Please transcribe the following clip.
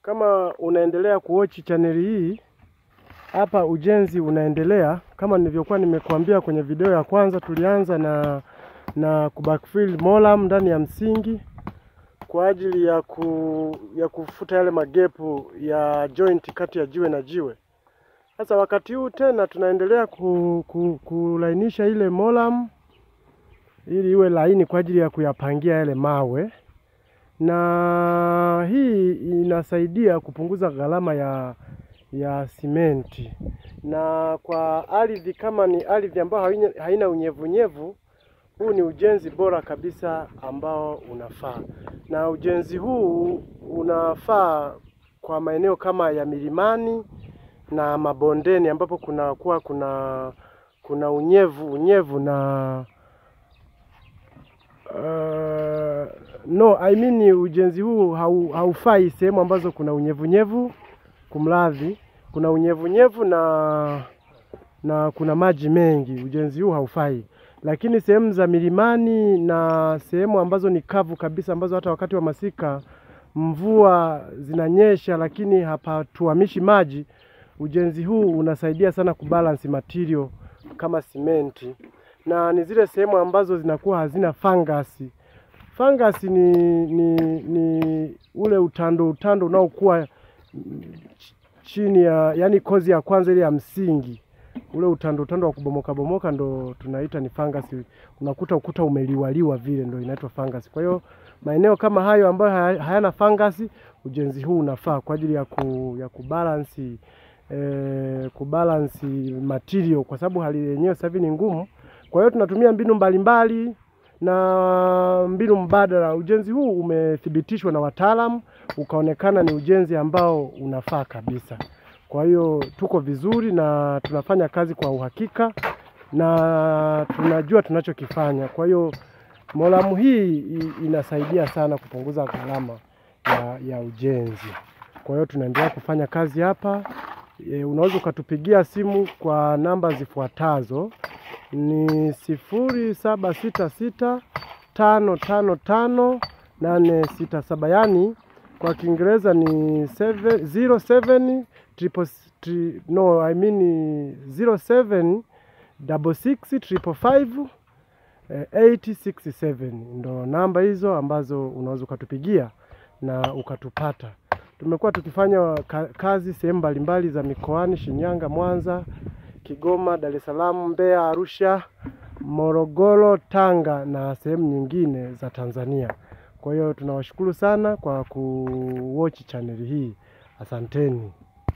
Kama unaendelea kuwatch chaneli hii, hapa ujenzi unaendelea kama nilivyokuwa nimekuambia kwenye video ya kwanza. Tulianza na na kubackfill moram ndani ya msingi kwa ajili ya ku, ya kufuta yale magepu ya joint kati ya jiwe na jiwe. Sasa wakati huu tena tunaendelea ku, ku, kulainisha ile moram ili iwe laini kwa ajili ya kuyapangia yale mawe, na hii inasaidia kupunguza gharama ya ya simenti. Na kwa ardhi kama ni ardhi ambayo haina unyevunyevu, huu ni ujenzi bora kabisa ambao unafaa, na ujenzi huu unafaa kwa maeneo kama ya milimani na mabondeni ambapo kunakuwa kuna kuna unyevu unyevu na uh, no I mean ujenzi huu hau, haufai sehemu ambazo kuna unyevunyevu. Kumradhi, kuna unyevunyevu na na kuna maji mengi, ujenzi huu haufai. Lakini sehemu za milimani na sehemu ambazo ni kavu kabisa, ambazo hata wakati wa masika mvua zinanyesha, lakini hapatuamishi maji, ujenzi huu unasaidia sana kubalance material kama simenti, na ni zile sehemu ambazo zinakuwa hazina fangasi. Fangasi ni, ni, ni ule utando utando unaokuwa chini ya yani kozi ya kwanza ile ya msingi, ule utando utando wa kubomoka bomoka ndo tunaita ni fangasi. Unakuta ukuta umeliwaliwa vile, ndo inaitwa fangasi. Kwa hiyo maeneo kama hayo ambayo hayana fangasi, ujenzi huu unafaa kwa ajili ya, ku, ya kubalansi eh, kubalansi material, kwa sababu hali yenyewe sasa hivi ni ngumu. Kwa hiyo tunatumia mbinu mbalimbali mbali, na mbinu mbadala. Ujenzi huu umethibitishwa na wataalamu ukaonekana ni ujenzi ambao unafaa kabisa. Kwa hiyo tuko vizuri na tunafanya kazi kwa uhakika na tunajua tunachokifanya. Kwa hiyo moramu hii inasaidia sana kupunguza gharama ya, ya ujenzi. Kwa hiyo tunaendelea kufanya kazi hapa. E, unaweza ukatupigia simu kwa namba zifuatazo ni sifuri saba sita sita tano tano tano nane sita saba yaani kwa Kiingereza ni seven, zero seven triple, tri, no I mean zero seven double six triple five eight six seven ndo namba hizo ambazo unaweza ukatupigia na ukatupata. Tumekuwa tukifanya kazi sehemu mbalimbali za mikoani Shinyanga, Mwanza, Kigoma, Dar es Salaam, Mbeya, Arusha, Morogoro, Tanga na sehemu nyingine za Tanzania. Kwa hiyo tunawashukuru sana kwa kuwatch chaneli hii. Asanteni.